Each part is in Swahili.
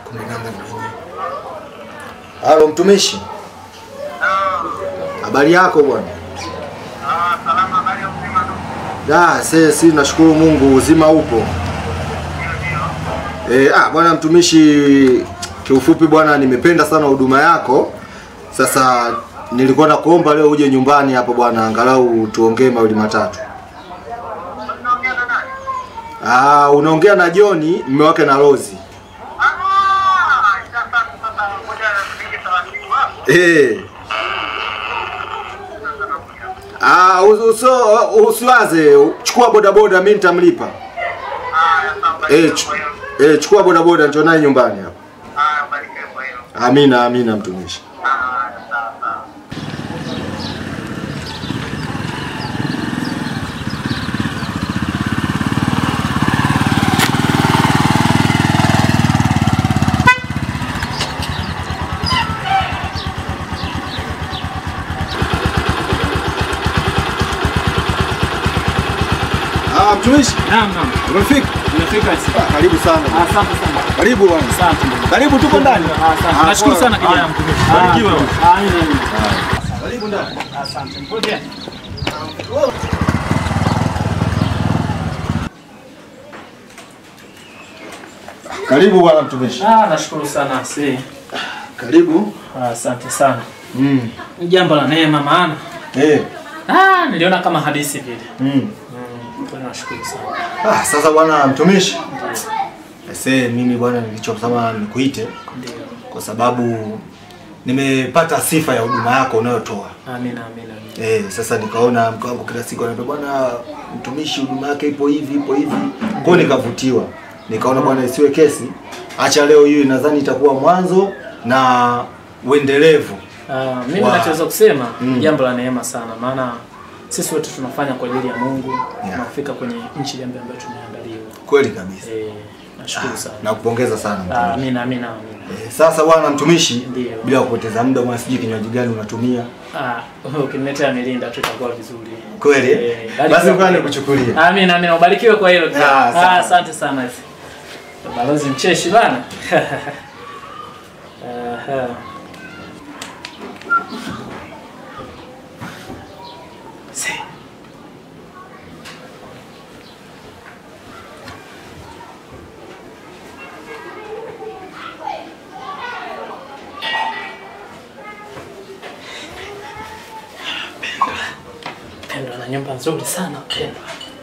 Kumbe namba ndio yenyewe. Halo mtumishi. Habari yako bwana? Da, se si nashukuru Mungu uzima upo. Eh, ah bwana mtumishi kiufupi bwana nimependa sana huduma yako. Sasa nilikuwa nakuomba leo uje nyumbani hapa bwana angalau tuongee mawili matatu. Ah, unaongea na John, mume wake na Rozi. Eh. Ah, uso usiwaze, chukua bodaboda mimi nitamlipa. Eh, ch eh, chukua bodaboda njoo naye nyumbani hapa. Amina, amina mtumishi. Ah, mtumishi. Naam, naam. Umefika? Nimefika. Ah, karibu sana. Asante sana. Karibu bwana. Asante. Karibu tuko ndani. Asante. Ah, Nashukuru poa. sana kijana mtumishi. Barikiwe. Amina. amina. Karibu ndani. Asante. Mpokea. Karibu bwana mtumishi. Ah, nashukuru sana si. Karibu. Asante sana. Mm. Ni jambo la neema maana. Eh. Ah, niliona kama hadithi vile. Mm. Mm, kwa hiyo nashukuru sana. Ah, sasa bwana mtumishi. Ese mimi bwana nilichosema nikuite Ndio. kwa sababu nimepata sifa ya huduma yako unayotoa. Amina, amina. amina. Eh, sasa nikaona mke wangu kila siku ananiambia bwana mtumishi huduma yake ipo hivi ipo hivi. Kwa hiyo nikavutiwa. Nikaona bwana isiwe kesi. Acha leo hiyo nadhani itakuwa mwanzo na uendelevu. Ah, mimi Wow. nachoweza kusema Mm. ni jambo la neema sana maana sisi wote tunafanya kwa ajili ya Mungu Yeah. na kufika kwenye nchi ile ambayo tumeandaliwa. Kweli kabisa. Eh, nashukuru sana. Nakupongeza sana. Ah, mtumishi. Amina, amina, amina. Eh, Sasa bwana mtumishi, Ndio. bila kupoteza muda, bwana, sijui kinywaji gani unatumia Ah, ukiniletea milinda tu itakuwa vizuri. kweli? Eh, eh? barikiwa. Basi ngoja nikuchukulie. Amina, amina. Ubarikiwe kwa hilo. pia. Ah, sawa. Ah, asante sana. Balozi mcheshi bana. Aha. Si. Pendwa na nyumba nzuri sana Pendwa.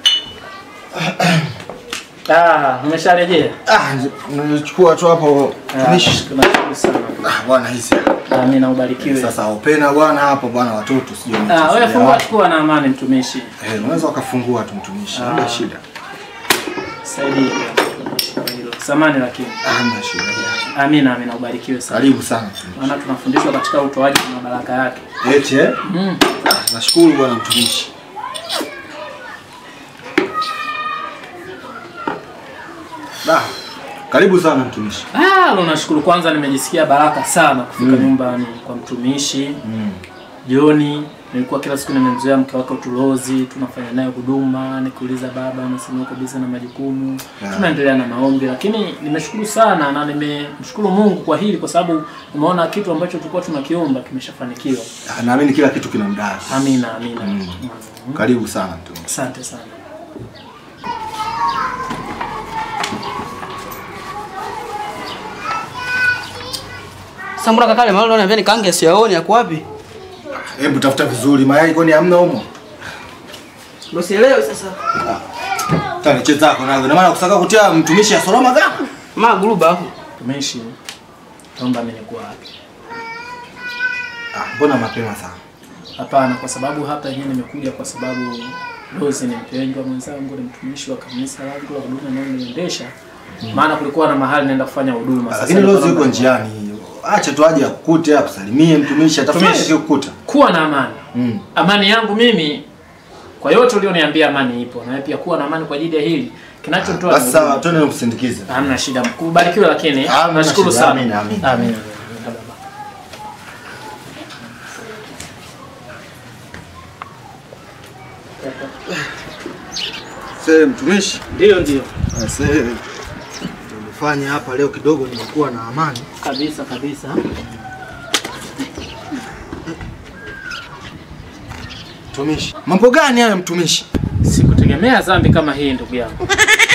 Ah, umesharejea? Ah, nilichukua tu hapo Ah, mtumishi. Tunashukuru sana. Ah, bwana hizi. Amina, ubarikiwe. Sasa upena bwana hapo bwana watoto sijui. Ah, wanachezea wewe fungua wapi. chukua na amani mtumishi. Eh, unaweza ukafungua tu mtumishi. Ah. Hamna shida. Saidie kwa hilo. Samani lakini. Ah, Hamna shida. Amina, amina, ubarikiwe sana. Karibu sana mtumishi. Maana tunafundishwa katika utoaji na baraka yake. Eti eh? Mm. Ah, nashukuru bwana mtumishi. Da. Karibu sana mtumishi. Ah, lo nashukuru kwanza nimejisikia baraka sana kufika Mm. nyumbani kwa mtumishi. Mm. Jioni nilikuwa kila siku nimemzoea mke wake Tulozi, tunafanya naye huduma, nikiuliza baba anasema uko busy na majukumu. Yeah. Tunaendelea na maombi, lakini nimeshukuru sana na nimemshukuru Mungu kwa hili kwa sababu umeona kitu ambacho tulikuwa tunakiomba kimeshafanikiwa. Ah, Naamini kila kitu kina muda wake. Amina, amina. Mm. Mm. Karibu sana mtumishi. Asante sana. Sasa mbona kakale mahali unaniambia nikaange siyaoni yako wapi? Hebu tafuta vizuri mayai kwani hamna humo? Ndio sielewi sasa. Tani cheza zako nazo. Na maana kusaka kutia mtumishi ya Soloma gani? Ma guruba hapo. Tumishi, naomba mimi nikuwa wapi? Ah, mbona mapema sana? Hapana, kwa sababu hapa yenyewe nimekuja kwa sababu Rose ni mpendwa mwenzangu, ni mtumishi wa kanisa langu la huduma ninayoendesha. Maana kulikuwa na mahali naenda kufanya huduma. Sasa Lakini nilikuwa Rose yuko naomba- njiani. Acha tu aje akukute akusalimie mtumishi atafanya Mtumishi. kikukuta. Kuwa na amani. Mm. Amani yangu mimi kwa yote ulioniambia amani ipo. Na wewe pia kuwa na amani kwa ajili ya hili. Kinachotoa Basi sawa, twende nikusindikize. Hamna shida. Kubarikiwe lakini Hamna nashukuru shida. sana. Amina, amina. Amina. Sasa mtumishi, Ndio ndio. sasa kufanya hapa leo kidogo nimekuwa na amani. Kabisa kabisa. Mtumishi, mambo gani haya mtumishi? Sikutegemea dhambi kama hii ndugu yangu.